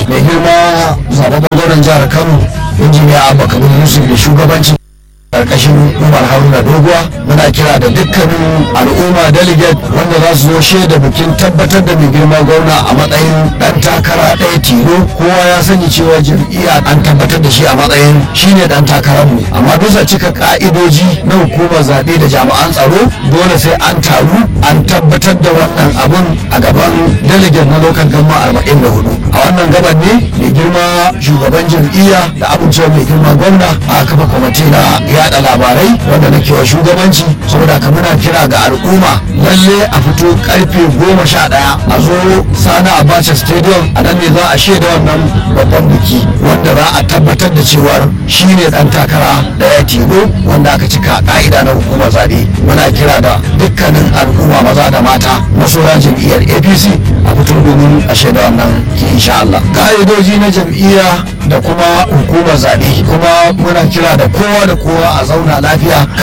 mai girma zababben gwamnan jihar kano injiniya abba kabir yusuf da shugabancin karkashin umar haruna doguwa muna kira da dukkanin al'umma delegate wanda za su zo shaida bikin tabbatar da mai girma gwamna a matsayin dan takara ɗaya tilo kowa ya sani cewa jam'iyya an tabbatar da shi a matsayin shine dan takararmu amma bisa cika ka'idoji na hukumar zaɓe da jami'an tsaro dole sai an taru an tabbatar da wannan abun a gaban delegate na local gama arba'in da hudu a wannan gaban ne mai girma shugaban jam'iyya da amincewa mai girma gwamna a kafa kwamiti na yada labarai wanda nake wa shugabanci saboda ka muna kira ga al'umma lalle a fito karfe goma sha daya a zo sana abacha stadium a nan ne za a shaida wannan babban biki wanda za a tabbatar da cewar shine dan takara daya tilo wanda aka cika ka'ida na hukumar zabe muna kira da dukkanin al'umma maza da mata masoya jam'iyyar apc a fito domin a shaida wannan insha Allah ka'idoji na jam'iyya da kuma hukumar zabe kuma muna kira da kowa da kowa a zauna lafiya